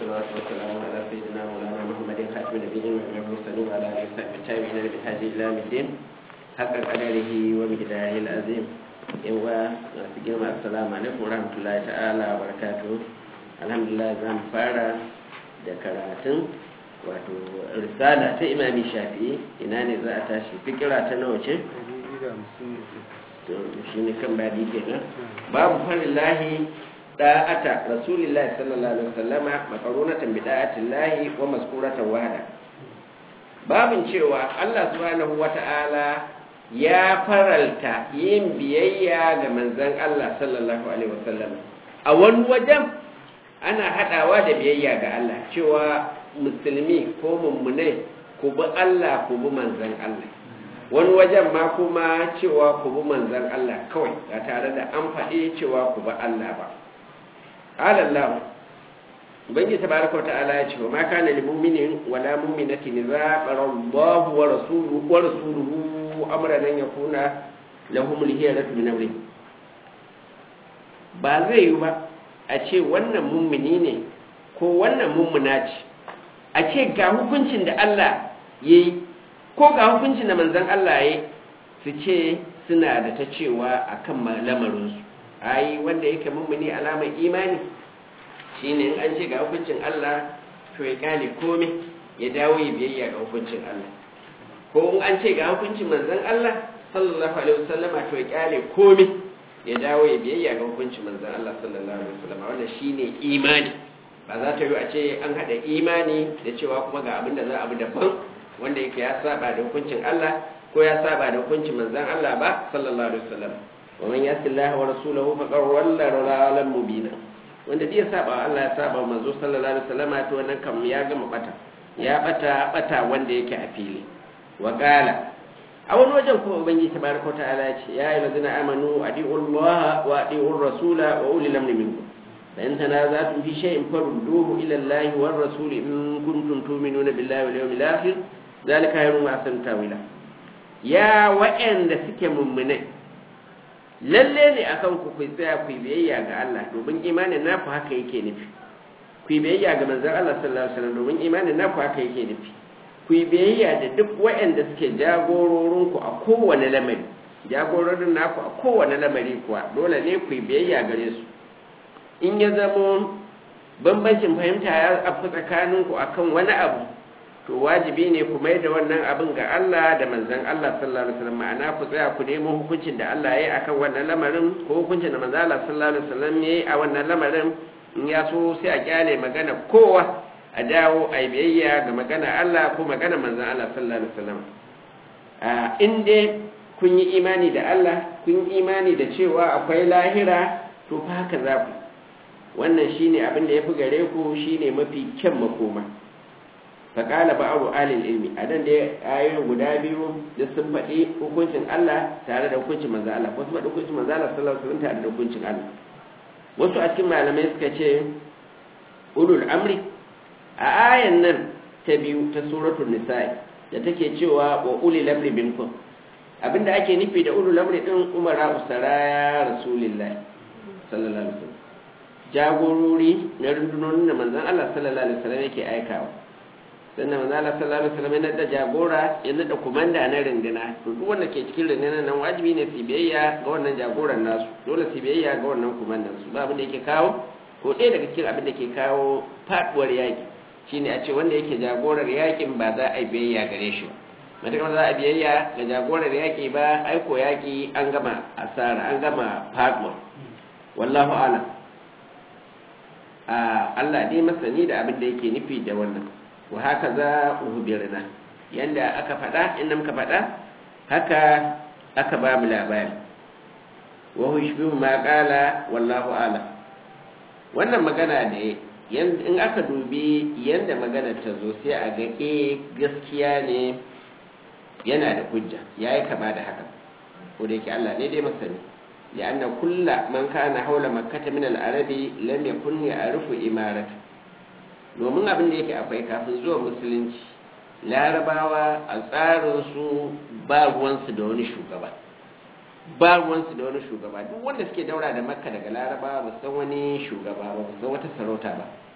والصلاة والسلام على سيدنا مولانا محمد خاتم النبيين والمرسلين وعلى آله وصحبه التابعين بالحج إلى الدين حق قدره ومقداره العظيم yawa masu girma assalamu alaikum warahmatullahi ta'ala wa barakatuhu alhamdulillah za mu fara da karatun wato risala ta imami shafi'i ina ne za a tashi fikira ta nawa ce shi ne kan badi kenan babu farin lahi da'ata rasulillahi sallallahu alaihi wasallama makarunatan bi da'atillahi wa maskuratan wahada babin cewa Allah subhanahu wata'ala ya faralta yin biyayya ga manzon Allah sallallahu alaihi wasallam a wani wajen ana hadawa da biyayya ga Allah cewa musulmi ko mummune ku bi Allah ku bi manzon Allah wani wajen ma kuma cewa ku bi manzon Allah kawai ba tare da an faɗi cewa ku bi Allah ba alallahu ubangi tabaraka wa ta'ala ya ce wa ma kana lil mu'minin wala mu'minatin idza qara Allahu wa rasuluhu wa rasuluhu amran an yakuna lahum al-hiyaratu min amrihim ba zai yi ba a ce wannan mummuni ne ko wannan mummuna ce a ce ga hukuncin da Allah yayi ko ga hukuncin da manzon Allah yayi su ce suna da ta cewa akan lamarinsu ai wanda yake mummuni alamar imani shine in an ce ga hukuncin Allah to ya kale komai ya dawo ya biyayya ga hukuncin Allah ko in an ce ga hukuncin manzon Allah sallallahu alaihi wasallama to ya kale komai ya dawo ya biyayya ga hukuncin manzon Allah sallallahu alaihi wasallama wannan shine imani ba za ta yi a ce an hada imani da cewa kuma ga abin da za a bi daban wanda yake ya saba da hukuncin Allah ko ya saba da hukuncin manzon Allah ba sallallahu alaihi wasallam wa man yasi Allah wa rasulahu faqad walla dalalan mubina wanda dai ya saba Allah ya saba manzo sallallahu alaihi wasallam to wannan kam ya gama bata ya bata bata wanda yake a fili wa qala a wani wajen kuma ubangiji tabaraka wa ta'ala ya ce ya ayyuhal ladina amanu adi'u Allah wa adi'u rasula wa ulil amri minkum fa in tanaza'tum fi shay'in farudduhu ila Allah war rasul in kuntum tu'minuna billahi wal yawmil akhir zalika khairun wa ahsanu tawila ya wa'anda suke mummunai lalle ne akan ku ku tsaya ku biyayya ga Allah domin imanin naku haka yake nufi ku biyayya ga manzon Allah sallallahu alaihi wasallam domin imanin naku haka yake nufi ku biyayya da duk waɗanda suke jagororin ku a kowane lamari jagororin naku a kowane lamari kuwa dole ne ku biyayya gare su in ya zamo bambancin fahimta ya afu tsakanin ku akan wani abu to wajibi ne ku mai da wannan abin ga Allah da manzon Allah sallallahu alaihi wasallam ma'ana ku tsaya ku nemo hukuncin da Allah ya yi akan wannan lamarin ko hukuncin da manzon Allah sallallahu alaihi wasallam ya yi a wannan lamarin in ya so sai a kyale magana kowa a dawo a biyayya ga magana Allah ko magana manzon Allah sallallahu alaihi wasallam a in dai kun yi imani da Allah kun yi imani da cewa akwai lahira to fa haka za ku wannan shine abin da yafi gare ku shine mafi kyan makoma faƙala ba abu alil ilmi a nan da ayoyin guda biyu da sun faɗi hukuncin Allah tare da hukuncin manzo Allah wasu faɗi hukuncin manzo Allah sallallahu alaihi wasallam tare da hukuncin Allah wasu a cikin malamai suka ce ulul amri a ayan nan ta biyu ta suratul nisa'i da take cewa wa ulil amri minkum abinda ake nufi da ulul amri din umara usara rasulullahi sallallahu alaihi wasallam jagorori na rundunonin da manzon Allah sallallahu alaihi wasallam yake aikawa sannan manzo Allah sallallahu alaihi wasallam yana da jagora yana da komanda na rindina to duk wanda ke cikin rindina nan wajibi ne su biyayya ga wannan jagoran nasu dole su biyayya ga wannan komandan su ba abin da yake kawo ko ɗaya daga cikin abin da ke kawo faduwar yaki shine a ce wanda yake jagorar yakin ba za a yi biyayya gare shi ba matakan za a biyayya ga jagorar yaki ba aiko yaki an gama asara an gama faduwa wallahu a'lam Allah dai masani da abin da yake nufi da wannan wa haka za uhubirna yanda aka faɗa inda muka faɗa haka aka ba mu labari wa hushbihu ma qala wallahu ala wannan magana ne in aka dubi yanda magana ta zo sai a ga eh gaskiya ne yana da hujja yayi kama da haka ko da yake Allah ne dai masani لأن كل من كان حول مكة من العرب لم يكن يعرف إمارته domin abin da yake akwai kafin zuwa musulunci larabawa a tsarinsu ba ruwansu da wani shugaba ba ruwansu da wani shugaba duk wanda suke daura da makka daga larabawa ba san wani shugaba ba ba san wata sarauta ba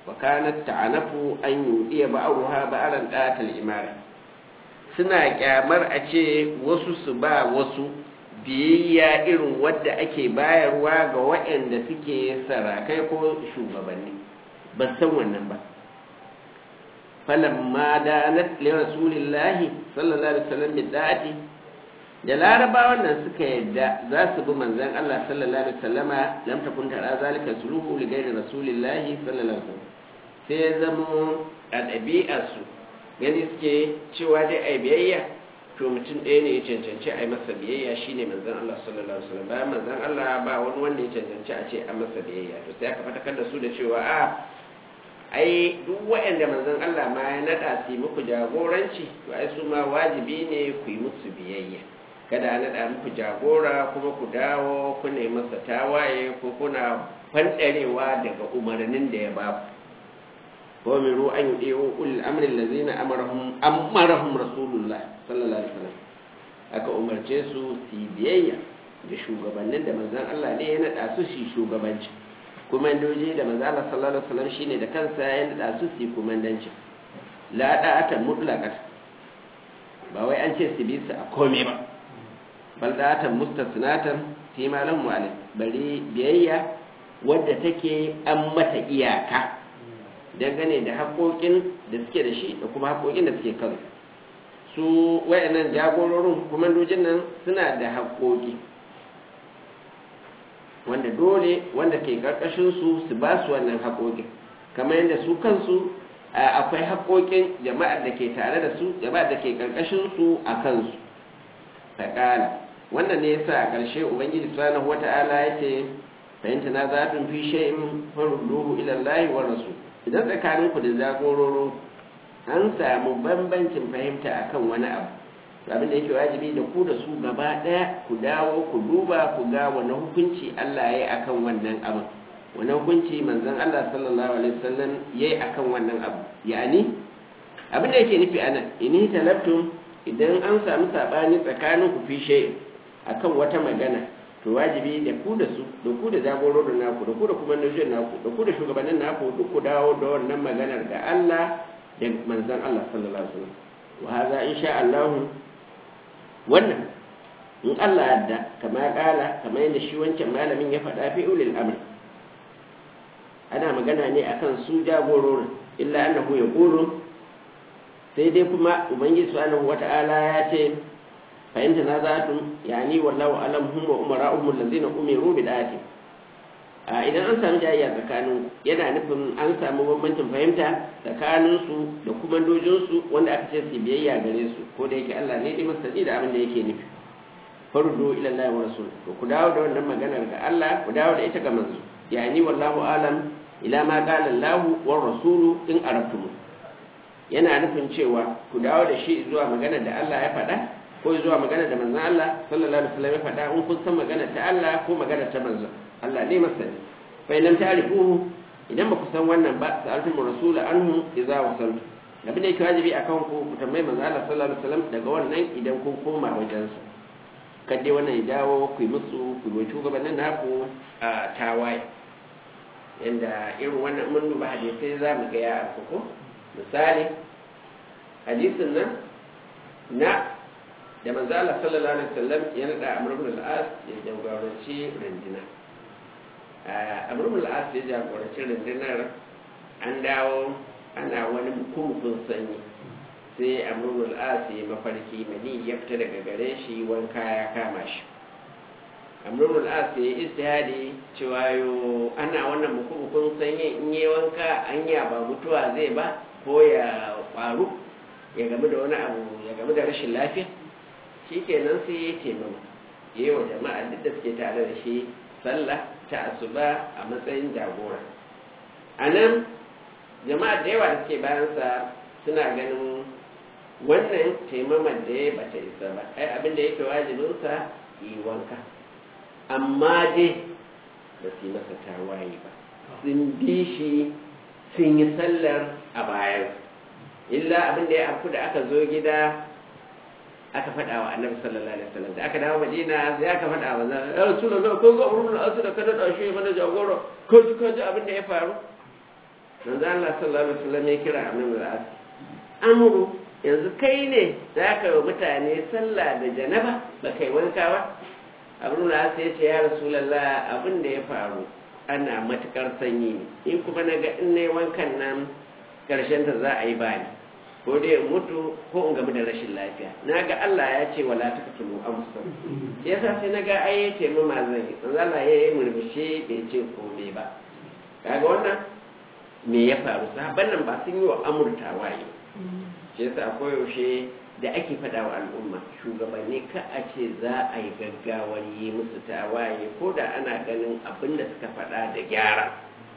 wa kanat ta'anafu an yudiya ba'ruha ba'ran qatal imara suna kyamar a ce wasu su ba wasu biyayya irin wadda ake bayarwa ga waɗanda suke sarakai ko shugabanni ba san wannan ba falamma danat li rasulillahi sallallahu alaihi wasallam bid'ati da larabawan nan suka yadda za su bi manzon Allah sallallahu alaihi wasallama lam takun tara zalika suluhu li ghairi rasulillahi sallallahu alaihi wasallam sai ya zama a ɗabi'arsu gani suke cewa dai ai biyayya to mutum ɗaya ne ya cancanci a yi masa biyayya shine manzon Allah sallallahu alaihi wasallam bayan manzon Allah ba wani wanda ya cancanci a ce a masa biyayya to sai aka fatakar da su da cewa a ai duk waɗanda manzon Allah ma ya naɗa su yi muku jagoranci to ai su ma wajibi ne ku yi musu biyayya kada a naɗa muku jagora kuma ku dawo ku ne masa tawaye ko kuna fanɗarewa daga umarnin da ya ba ku وامروا ان يطيعوا اولي الامر الذين امرهم امرهم رسول الله صلى الله عليه وسلم aka umarce su su biyayya da shugabannin da manzon Allah ne ya nada su shi shugabanci kumandoji da manzon Allah sallallahu alaihi wasallam shine da kansa ya nada su su kumandanci la da'atan mutlaqat ba wai an ce su bi su a komai ba bal da'atan mustasnatan fi ma lahu alim bari biyayya wadda take an mata iyaka dangane da haƙoƙin da suke da shi da kuma haƙoƙin da suke kan su wayannan jagororin kumandojin nan suna da haƙoƙi wanda dole wanda ke ƙarƙashin su su ba su wannan haƙoƙin kamar yadda su kansu akwai haƙoƙin jama'ar da ke tare da su jama'ar da ke ƙarƙashin su a kansu faƙala wannan ne yasa a ƙarshe ubangiji subhanahu wata'ala ya ce fahimta na zafin fi shay'in farudduhu ila Allah wa rasul idan tsakaninku da jagororo an samu bambancin fahimta akan wani abu abin da yake wajibi da ku da su gaba ɗaya ku dawo ku duba ku ga wani hukunci Allah ya yi akan wannan abu wani hukunci manzon Allah sallallahu alaihi wasallam ya yi akan wannan abu yani abin da yake nufi anan ini talabtum idan an samu sabani tsakanin ku fi shay akan wata magana to wajibi da ku da su da ku da jagororin naku da ku da kuma nujin naku da ku da shugabannin naku duk ku dawo da wannan maganar ga Allah da manzon Allah sallallahu alaihi wasallam wa hadha insha Allah wannan in Allah yadda kama kala kama yadda shi wancan malamin ya faɗa fi ulil amr ana magana ne akan su jagororin illa annahu yaqulu sai dai kuma ubangiji subhanahu wata'ala ya ce فإن تنازعتم يعني والله أعلم هم وأمراؤهم الذين أمروا بالآية idan an samu jayayya tsakanin yana nufin an samu bambancin fahimta tsakaninsu da kuma dojinsu wanda aka ce su biyayya gare su ko da yake Allah ne dai masani da abin da yake nufi fardu ila Allah wa rasul to ku dawo da wannan maganar ga Allah ku dawo da ita ga manzo yani wallahu alam ila ma qala Allah wa rasulu in arabtum yana nufin cewa ku dawo da shi zuwa maganar da Allah ya faɗa ko zuwa magana da manzon Allah sallallahu alaihi wasallam ya faɗa in kun san magana ta Allah ko magana ta manzon Allah ne masani fa idan ta'rifuhu idan ba ku san wannan ba sa'altum rasul anhu idza wasaltu abin da yake wajibi akan ku ku tambayi manzon Allah sallallahu alaihi wasallam daga wannan idan kun koma wajen sa kadai wannan ya dawo ku yi musu ku yi shugabannin naku a tawaye yanda irin wannan mun duba hadisai za mu ga ya ko misali hadisin nan na da manzo Allah sallallahu alaihi wasallam ya nada Amr ibn al-As ya jagoranci rindina Amr ibn al-As ya jagoranci rindinar an dawo ana wani mukumukun sanyi sai Amr ibn al-As ya mafarki mani ya fita daga gare shi wanka ya kama shi Amr ibn al-As ya istihadi cewa yo ana wannan mukumukun sanyi in yi wanka anya ba mutuwa zai ba ko ya faru ya gamu da wani abu ya gamu da rashin lafiya shi kenan sai ya ce mama ya yi wa jama'a duk da suke tare da shi sallah ta asuba a matsayin jagora a nan jama'a da yawa da suke bayansa suna ganin wannan taimaman da ya bata isa ba ai abin da yake wajibinsa yi wanka amma dai ba su yi masa tawaye ba sun bi shi sun yi sallar a bayan illa abin da ya afku da aka zo gida aka faɗa wa annabi sallallahu alaihi wasallam da aka dawo madina sai aka faɗa wa zan ya rasulullah ko ga urun asu da kada da shi mana jagoro ko ji ko ji abin da ya faru manzo Allah sallallahu alaihi wasallam ya kira Amr al-As amru yanzu kai ne za ka yi mutane sallah da janaba ba kai wanka ba abin da ya ce ya rasulallah abin da ya faru ana matukar sanyi ne in kuma na ga in yi wankan nan karshen ta za a yi bani ko dai in mutu ko in gamu da rashin lafiya na ga Allah ya ce wala ta katulu amsa shi yasa sai na ga ai ya ce mama zan yi manzo Allah ya yi murmushi bai ce komai ba kaga wannan me ya faru sahabban nan ba sun yi wa amurtawa yi shi yasa koyaushe da ake faɗa wa al'umma shugabanni ka a ce za a yi gaggawar yi musu tawaye ko da ana ganin abin da suka faɗa da gyara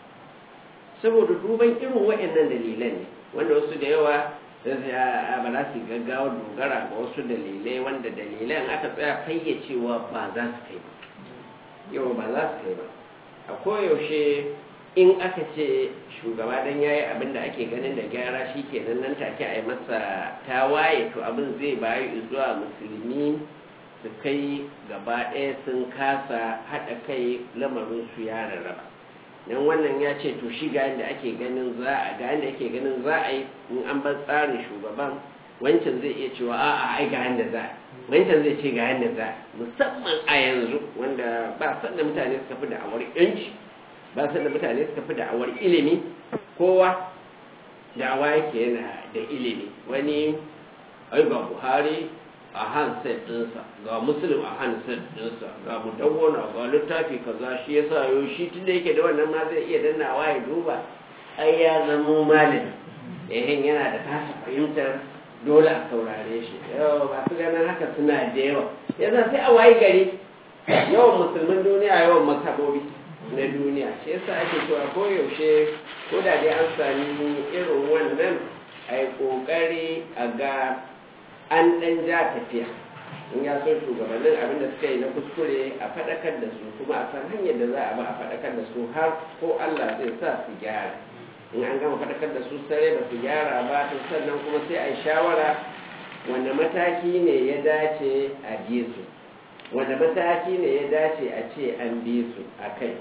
saboda duban irin waɗannan dalilan ne wanda wasu da yawa ba za su gaggawa dogara ga wasu dalilai wanda dalilan aka tsaya fayyacewa ba za su kai ba yau ba za su kai ba a koyaushe in aka ce shugaba don ya yi abin da ake ganin da gyara shi kenan nan take a yi masa tawaye to abin zai bayu zuwa musulmi su kai gaba ɗaya sun kasa haɗa kai lamarin su ya rarraba dan wannan ya ce to shi ga yadda ake ganin za a ga yadda ake ganin za a yi in an bar tsarin shugaban wancan zai iya cewa a'a ai ga yadda za wancan zai ce ga yadda za musamman a yanzu wanda ba san da mutane suka fi da'awar yanci ba san da mutane suka fi da'awar ilimi kowa da'awa yake yana da ilimi wani ai ga buhari a handset ɗinsa ga musulun a handset ɗinsa ga mudawwana ga littafi kaza shi yasa yau shi tun da yake da wannan ma zai iya dannawa ya duba ai ya zamo malami ehin yana da tasa fahimtar dole a saurare shi yau ba su ganin haka suna da yawa yasa sai a wayi gari yawan musulmin duniya yawan mazhabobi na duniya shi yasa ake cewa ko yaushe ko da dai an sami irin wannan a yi ƙoƙari a ga an ɗan ja tafiya in ya so shugabannin abin da suka yi na kuskure a faɗakar da su kuma a san hanyar da za a ba a faɗakar da su har ko Allah zai sa su gyara in an gama faɗakar da su sare ba su gyara ba to sannan kuma sai a yi shawara wanda mataki ne ya dace a bi su wanda mataki ne ya dace a ce an bi su a kai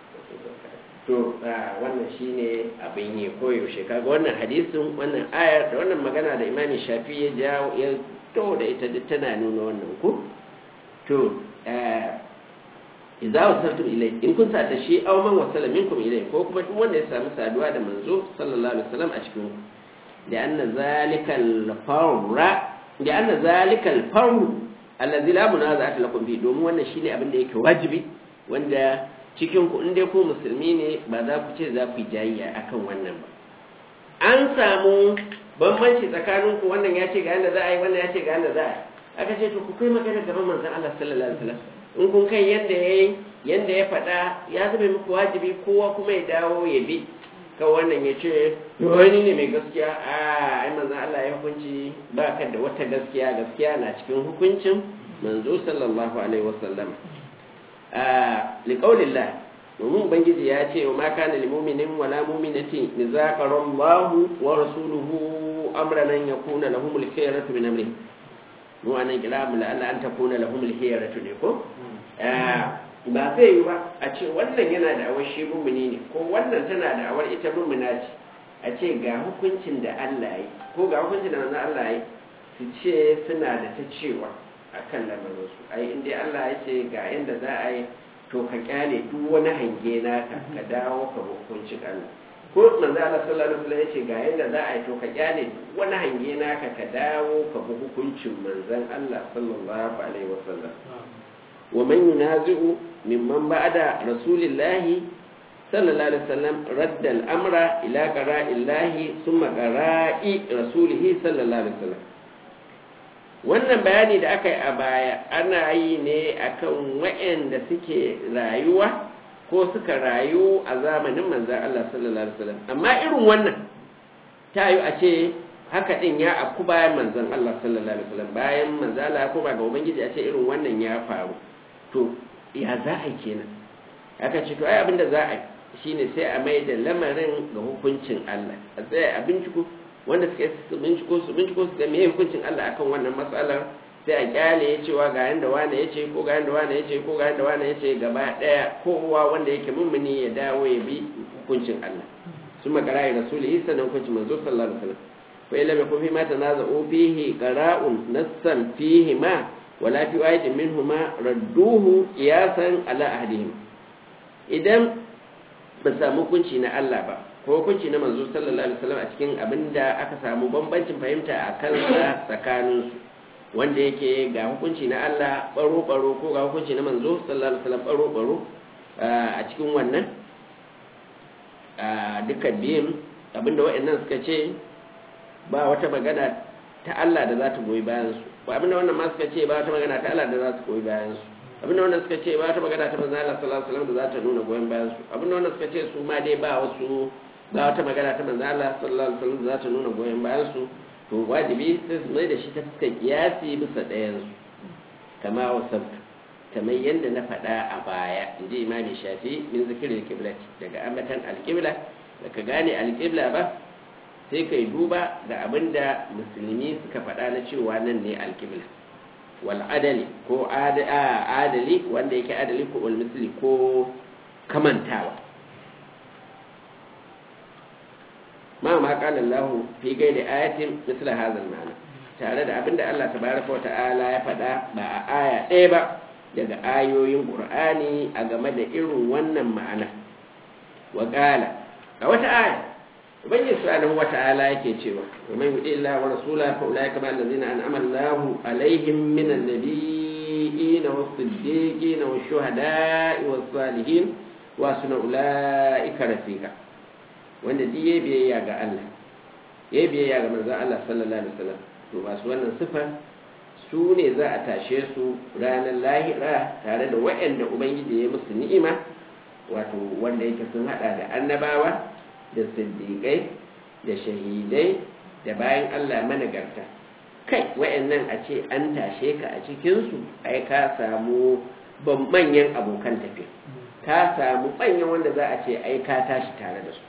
to wannan shine abin yi koyaushe kaga wannan hadisin wannan ayar da wannan magana da imani shafi ya jawo ya to da ita duk tana nuna wannan ku to idza wasaltum ilai in kun sa da shi aw man wasala minkum ilai ko kuma duk wanda ya samu saduwa da manzo sallallahu alaihi wasallam a cikin ku da anna zalikal farra da anna zalikal farru allazi la munaza'ata lakum bi domin wannan shine abin da yake wajibi wanda cikin ku in dai ku musulmi ne ba za ku ce za ku yi jayayya akan wannan ba an samu bambanci tsakanin ku wannan ya ce ga yanda za a yi wannan ya ce ga yanda za a yi aka ce to ku kai magana gaban manzon Allah sallallahu alaihi wasallam in kun kai yanda yayi yanda ya faɗa ya zama muku wajibi kowa kuma ya dawo ya bi ka wannan ya ce wani ne mai gaskiya a ai manzon Allah ya hukunci ba ka da wata gaskiya gaskiya na cikin hukuncin manzo sallallahu alaihi wasallam liƙaunillah domin ubangiji ya ce wa maka na limuminin wala muminatin ni zaƙarar Allahu wa rasuluhu amranan ya kuna lahumul khiyaratu min amri mu anan kira mu la'alla an takuna lahumul khiyaratu ne ko ba zai yi ba a ce wannan yana da awar shi mumini ne ko wannan tana da awar ita mumina ce a ce ga hukuncin da Allah yi ko ga hukuncin da manzo Allah yi su ce suna da ta cewa akan lamarinsu ai in dai Allah ya ce ga yadda za a yi to ka kyale duk wani hange naka ka dawo ka hukunci Allah ko manzo Allah sallallahu alaihi wasallam ya ce ga yadda za a yi to ka kyale duk wani hange naka ka dawo ka bi hukuncin manzon Allah sallallahu alaihi wasallam wa man yunazi'u mimman ba'da rasulillahi sallallahu alaihi wasallam radda al-amra ila qara'illahi thumma qara'i rasulihi sallallahu alaihi wasallam wannan bayani da aka yi a baya ana yi ne akan waɗanda suke rayuwa ko suka rayu a zamanin manzan Allah sallallahu alaihi wasallam amma irin wannan ta yi a ce haka din ya afku bayan manzan Allah sallallahu alaihi wasallam bayan manzan Allah ya koma ga ubangiji a ce irin wannan ya faru to ya za a kenan aka ce to ai abinda za a shine sai a mai da lamarin ga hukuncin Allah a tsaya a binciko wanda suka su binciko su binciko su ga me hukuncin Allah akan wannan matsalar sai a kyale ya cewa ga yanda wane ya ce ko ga yanda wane ya ce ko ga yanda wane ya ce gaba daya kowa wanda yake mummuni ya dawo ya bi hukuncin Allah sun makara ya rasulihi sannan hukuncin manzo sallallahu alaihi wasallam fa illa ma kun fi ma tanaza'u fihi qara'un nassan fihi ma wala fi ayatin minhuma radduhu qiyasan ala ahdihim idan ba samu hukunci na Allah ba ko hukunci na manzo sallallahu alaihi wasallam a cikin abinda aka samu bambancin fahimta a kansa tsakaninsu wanda yake ga hukunci na Allah baro baro ko ga hukunci na manzo sallallahu alaihi wasallam baro baro a cikin wannan dukkan biyun abinda waɗannan suka ce ba wata magana ta Allah da za ta goyi bayan su ba abinda wannan ma suka ce ba wata magana ta Allah da za ta goyi bayan su abinda wannan suka ce ba wata magana ta manzo Allah sallallahu alaihi wasallam da za ta nuna goyon bayan su abinda wannan suka ce su ma dai ba wasu ba wata magana ta manzo Allah sallallahu alaihi wasallam da za ta nuna goyon bayan su to wajibi sai su mai da shi ta fuskar kiyasi bisa ɗayan su kama wasabtu kamar yadda na faɗa a baya in ji imami shafi min zikirin kibla daga ambatan alkibla da ka gane alkibla ba sai kai duba ga abin da musulmi suka faɗa na cewa nan ne alkibla wal adali ko adali wanda yake adali ko wal misli ko kamantawa ma ma qala Allah fi gairi ayatin misla hadha al-ma'na tare da abinda Allah tabaraka wa ta'ala ya faɗa ba a aya ɗaya ba daga ayoyin ƙur'ani a game da irin wannan ma'ana wa ƙala a wata aya ubangiji subhanahu wa ta'ala yake cewa wa man yuti illa wa rasula fa ulai kama allazina an'ama Allahu alaihim min an-nabiyyin was-siddiqin wash-shuhada'i was-salihin wa suna ulaika rafiqa wanda duk yayi biyayya ga Allah yayi biyayya ga manzon Allah sallallahu alaihi wasallam to ba su wannan sifa su ne za a tashe su ranar lahira tare da waɗanda ubangiji ya musu ni'ima wato wanda yake sun hada da annabawa da siddiƙai da shahidai da bayan allah managarta kai waɗannan a ce an tashe ka a cikinsu ai ka samu manyan abokan tafiya ka samu manyan wanda za a ce ai ka tashi tare da su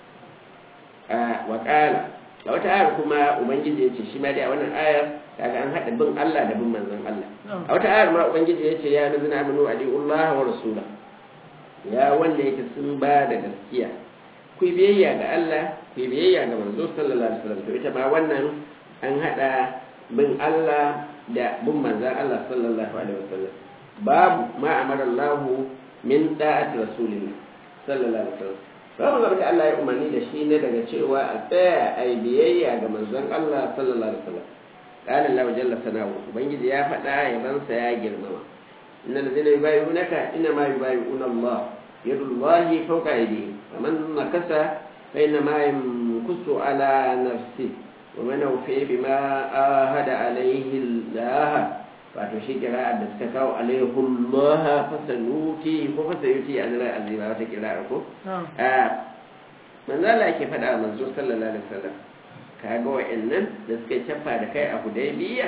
a waƙala a wata ayar kuma ubangiji ya ce shi ma dai a wannan ayar kaga an haɗa bin Allah da bin manzon Allah a wata ayar ma ubangiji ya ce ya nazina amanu adiullah wa rasula ya wanda yake sun ba da gaskiya ku biyayya ga Allah ku biyayya ga manzo sallallahu alaihi wasallam to ita ma wannan an haɗa bin Allah da bin manzon Allah sallallahu alaihi wasallam babu ma amara Allah min da'ati rasulillah sallallahu alaihi wasallam babu zama da Allah ya umarni da shi ne daga cewa a tsaya a yi biyayya ga manzon Allah sallallahu alaihi wasallam قال الله جل ثناؤه ubangiji ya faɗa yabansa ya girmama innal ladina yubayyi'unaka inma yubayyi'una Allah yadullahi fawqa aydihim faman nakasa fa inna ma yankusu ala nafsi wa man awfi bima ahada alayhi Allah wato shi kira da suka kawo alaihi Allah fasanuti ko fasayuti an ra azima wata kira ko a manzo Allah yake faɗa manzo sallallahu alaihi wasallam kaga wa'annan da suka yi cappa da kai a hudaybiya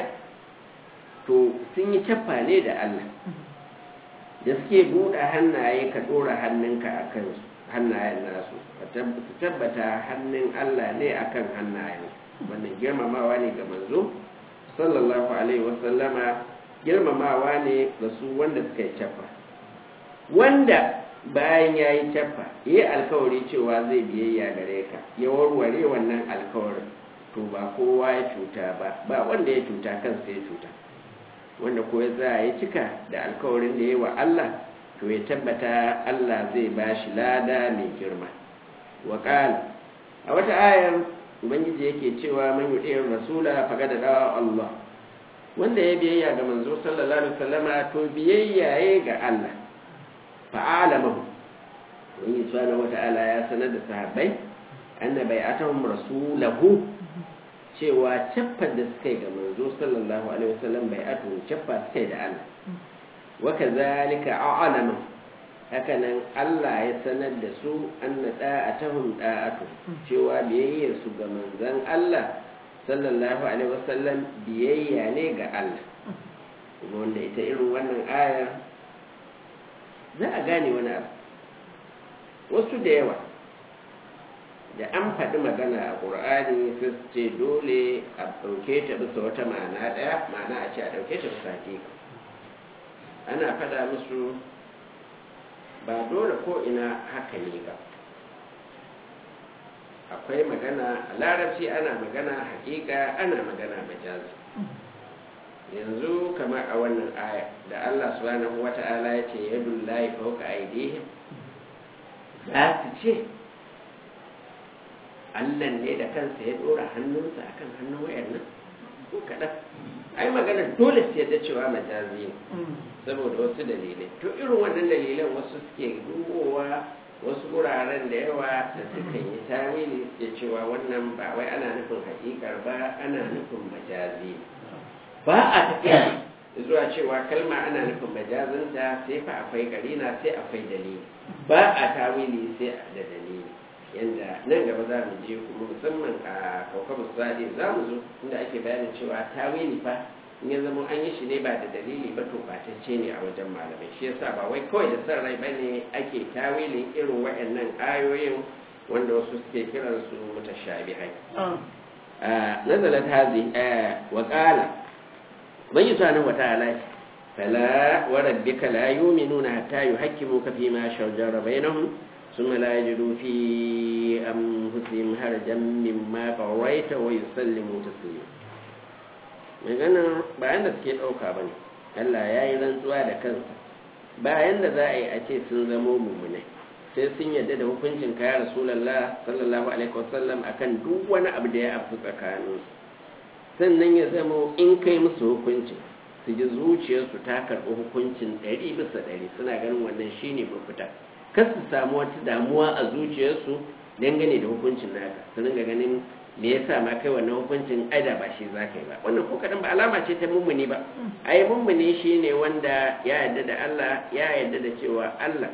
to sun yi cappa ne da Allah da suke buɗe hannaye ka ɗora hannunka a kan hannayen nasu su tabbata hannun Allah ne a kan hannayen wannan girmamawa ne ga manzo sallallahu alaihi wasallama girmamawa ne ga su wanda suka yi cappa wanda bayan ya yi cappa ya yi alkawari cewa zai biyayya gare ka ya warware wannan alkawarin to ba kowa ya cuta ba ba wanda ya cuta kansa ya cuta wanda ko ya za ya cika da alkawarin da ya wa Allah to ya tabbata Allah zai ba shi lada mai girma wa a wata ayar ubangiji yake cewa man yuɗe rasula faga da dawa Allah wanda ya biyayya ga manzo sallallahu alaihi wasallama to biyayya ya ga Allah fa'alamahu wani subhanahu wata'ala ya sanar da sahabbai anna bai'atuhum rasulahu cewa caffar da suka yi ga manzo sallallahu alaihi wasallam bai'atu caffa suka yi da Allah wa kadhalika a'lama haka nan Allah ya sanar da su anna da'atuhum da'atu cewa biyayyar su ga manzon Allah sallallahu alaihi wasallam biyayya ne ga Allah kuma wanda ita irin wannan ayar za a gane wani abu wasu da yawa da an faɗi magana a ƙur'ani su ce dole a ɗauke ta bisa wata ma'ana ɗaya ma'ana a ce a ɗauke ta bisa hakika ana faɗa musu ba dole ko ina haka ne ba akwai magana a larabci ana magana hakika ana magana majazi yanzu kamar a wannan aya da Allah subhanahu wata'ala ya ce yadul lahi fawqa aydihim za su ce Allah ne da kansa ya dora hannunsa akan hannun wayar nan ko kaɗan ai magana dole su yadda cewa majazi ne saboda wasu dalilai to irin wannan dalilan wasu suke dubowa wasu wuraren da yawa da suka yi tawili da cewa wannan ba wai ana nufin hakikar ba ana nufin majazi ba a tafiya zuwa cewa kalma ana nufin majazinta sai fa akwai karina sai akwai dalili ba a tawili sai da dalili yanda nan gaba za mu je kuma musamman a kaukabu sadi za mu zo inda ake bayanin cewa tawili fa in ya zama an yi shi ne ba da dalili ba to batacce ne a wajen malamai shi yasa ba wai kawai da san rai bane ake tawilin irin waɗannan ayoyin wanda wasu suke kiran su mutashabihai nazalat hazi wa qala bai subhanahu wa ta'ala fala wa rabbika la yu'minuna hatta yuhakkimuka fima shajara bainahum ثم لا يجدوا في أنفسهم هرجا مما قضيت ويسلموا تسليما magana bayan da suke ɗauka ba ne Allah ya yi rantsuwa da kansa bayan da za a yi a ce sun zamo mummunai sai sun yadda da hukuncin kaya rasulallah sallallahu alaihi wasallam akan duk wani abu da ya afu tsakaninsu sannan ya zamo in kai musu hukuncin su ji zuciyarsu ta karɓi hukuncin ɗari bisa ɗari suna ganin wannan shine mafita kar su samu wata damuwa a zuciyarsu dangane da hukuncin naka su ringa ganin me yasa ma kai wannan hukuncin aida ba shi zaka yi ba wannan ko kadan ba alama ce ta mummuni ba ai mummuni shine wanda ya yarda da Allah ya yarda da cewa Allah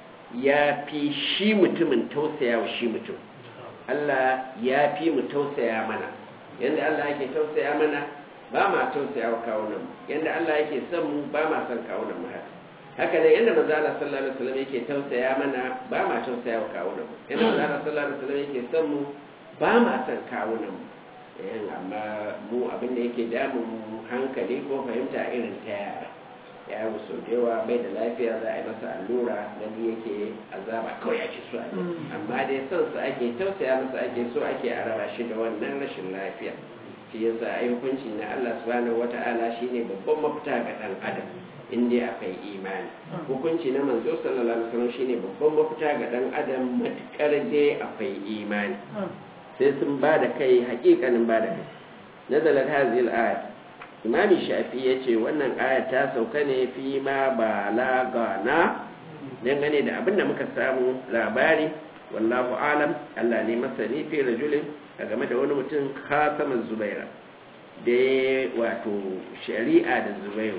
ya fi shi mutumin tausaya wa shi mutum Allah ya fi mu tausaya mana yanda Allah yake tausaya mana ba ma tausaya wa kawunan mu yanda Allah yake son mu ba ma son kawunan mu haka haka ne yadda manzo Allah sallallahu alaihi wasallam yake tausaya mana ba ma tausaya wa kawunan mu yadda manzo Allah sallallahu alaihi wasallam yake son mu ba ma son kawunan mu eh amma mu abin da yake damun hankali ko fahimta irin ta yara ya yi so da yawa bai da lafiya za a yi masa allura gani yake azaba kawai ake so a amma dai son su ake tausaya masa ake so ake a raba shi da wannan rashin lafiya shi yasa ai hukunci na Allah subhanahu wata'ala shine babban mafita ga dan adam in dai akwai imani hukunci na manzo sallallahu alaihi wasallam shine babban mafita ga dan adam matukar dai akwai imani sai sun ba da kai hakikanin ba da kai nazalat hadhihi al-ayat imam shafi yace wannan aya ta sauka ne fi ma balagana dangane da abinda muka samu labari wallahu alam Allah ne masani fi rajulin a game da wani mutum khataman zubaira da wato shari'a da zubairu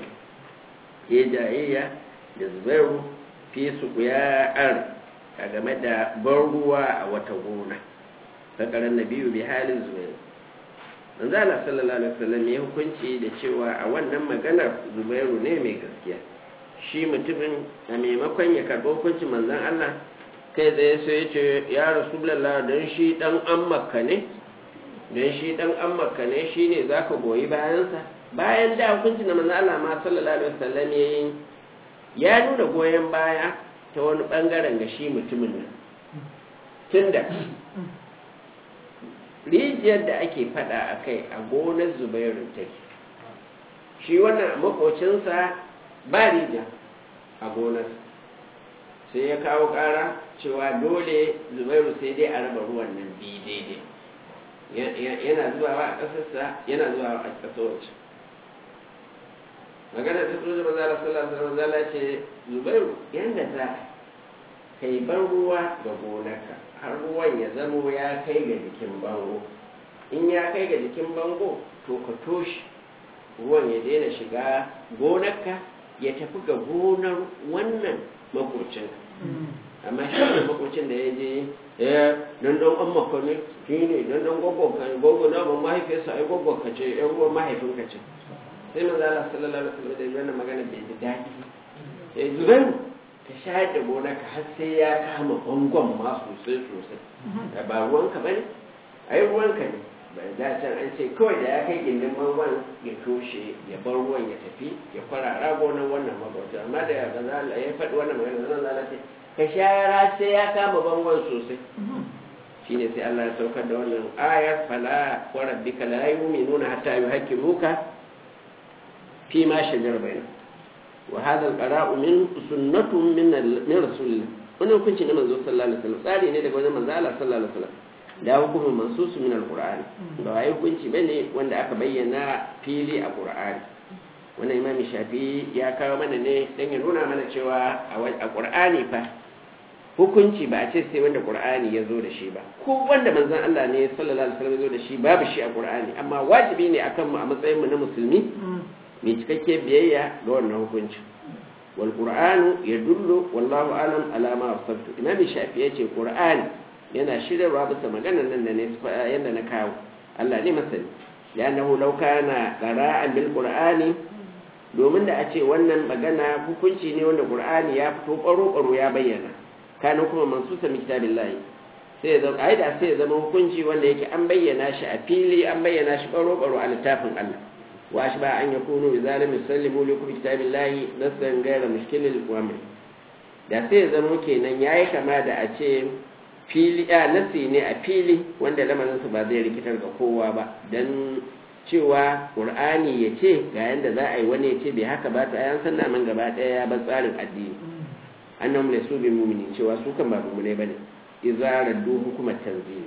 ya jayayya da zubairu fi su ya ar a game da ban ruwa a wata gona sakarar na biyu bi halin zubairu manzo Allah sallallahu alaihi wasallam ya hukunci da cewa a wannan maganar zubairu ne mai gaskiya shi mutumin a maimakon ya karɓi hukuncin manzon Allah kai tsaye sai ya ce ya rasulullah don shi dan an makka ne don shi dan an makka ne shine zaka goyi bayansa bayan da hukunci na manzo Allah ma sallallahu alaihi wasallam yayin ya nuna goyen baya ta wani bangaren ga shi mutumin nan tunda rijiyar da ake fada a kai a gonar zubairu take shi wannan makocinsa ba rijiya a gonar sai ya kawo kara cewa dole zubairu sai dai a raba ruwan nan biyu daidai yana zuwa a ƙasarsa yana zuwa a ƙasar wacce magana ta tsoji mazala sallallahu alaihi wasallam ce zubairu yanda za ka yi ban ruwa ga gonarka har ruwan ya zamo ya kai ga jikin bango in ya kai ga jikin bango to ka toshe ruwan ya daina shiga gonarka ya tafi ga gonar wannan makocin amma shi ne makocin da ya je ya don don an maka ne shi ne don don gwaggon ka gwaggon na ban mahaifiyarsa ai gwaggon ka ce yan ruwan mahaifinka ce sai manzo Allah sallallahu alaihi wasallam da wannan magana bai ji daɗi sai zubairu ka shayar da gonarka har sai ya kama bangon ma sosai sosai da ba ruwanka bane ai ruwanka ne bai da can an ce kawai da ya kai gindin bangon ya toshe ya bar ruwan ya tafi ya kwarara gonar wannan magwata amma da ya gaza ya faɗi wannan magana zan zala ce ka shayar sai ya kama bangon sosai shine sai Allah ya saukar da wannan ayar fala wa rabbika la yu'minuna hatta yuhaqqimuka fi ma shajara bainahum wa hadha al-qara'u min sunnatun min min rasulillah wannan hukunci ne manzo sallallahu alaihi wasallam tsari ne daga wajen manzo Allah sallallahu alaihi wasallam da hukumin mansusu min al-qur'ani ba wai hukunci bane wanda aka bayyana fili a qur'ani wannan imami shafi ya kawo mana ne dan ya nuna mana cewa a qur'ani fa hukunci ba a ce sai wanda qur'ani ya zo da shi ba ko wanda manzon Allah ne sallallahu alaihi wasallam ya zo da shi babu shi a qur'ani amma wajibi ne akan mu a matsayin mu na musulmi mai cikakke biyayya ga wannan hukunci wal qur'anu yadullu wallahu alam ala ma wasabtu imam shafi yace qur'ani yana shirarwa bisa maganar nan da ne yanda na kawo Allah ne masani li'annahu law kana qara'an bil qur'ani domin da a ce wannan magana hukunci ne wanda qur'ani ya fito baro baro ya bayyana kana kuma mansusa min kitabillahi sai ya zama ai da sai ya zama hukunci wanda yake an bayyana shi a fili an bayyana shi baro baro a littafin Allah وأشبه أن يكونوا بذلك يسلموا لكم كتاب الله نصا غير مشكل الأمر da sai zama kenan yayi kama da a ce fili a nasi ne a fili wanda lamarinsa ba zai rikitar ga kowa ba don cewa ƙur'ani ya ce ga yadda za a yi wani ya ce bai haka ba ta yan sanna man gaba ɗaya ya bar tsarin addini annan mu su bi mumini cewa su kan ba mumune bane idza raddu hukumar tanzili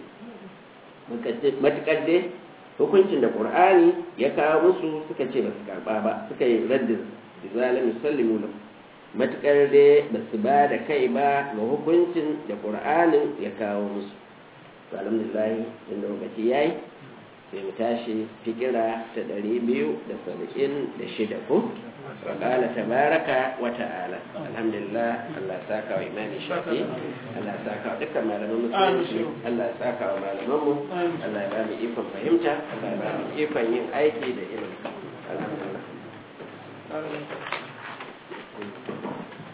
matakar dai hukuncin da ƙur'ani ya kawo musu suka ce ba su karɓa ba suka yi raddin zalim sallimu lahu matuƙar dai ba su ba da kai ba ga hukuncin da ƙur'anin ya kawo musu to alhamdulillah inda lokaci yayi sai mu tashi fikira ta ɗari biyu da saba'in da shida ko wa ƙala tabaraka wa ta'ala alhamdulillah Allah ya saka wa imani shafi Allah ya saka wa dukkan malaman musulunci Allah ya saka wa malaman mu Allah ya ba mu ikon fahimta Allah ya ba mu ikon yin aiki da ilimi alhamdulillah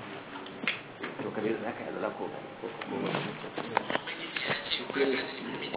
to kabir zaka yi zaka ko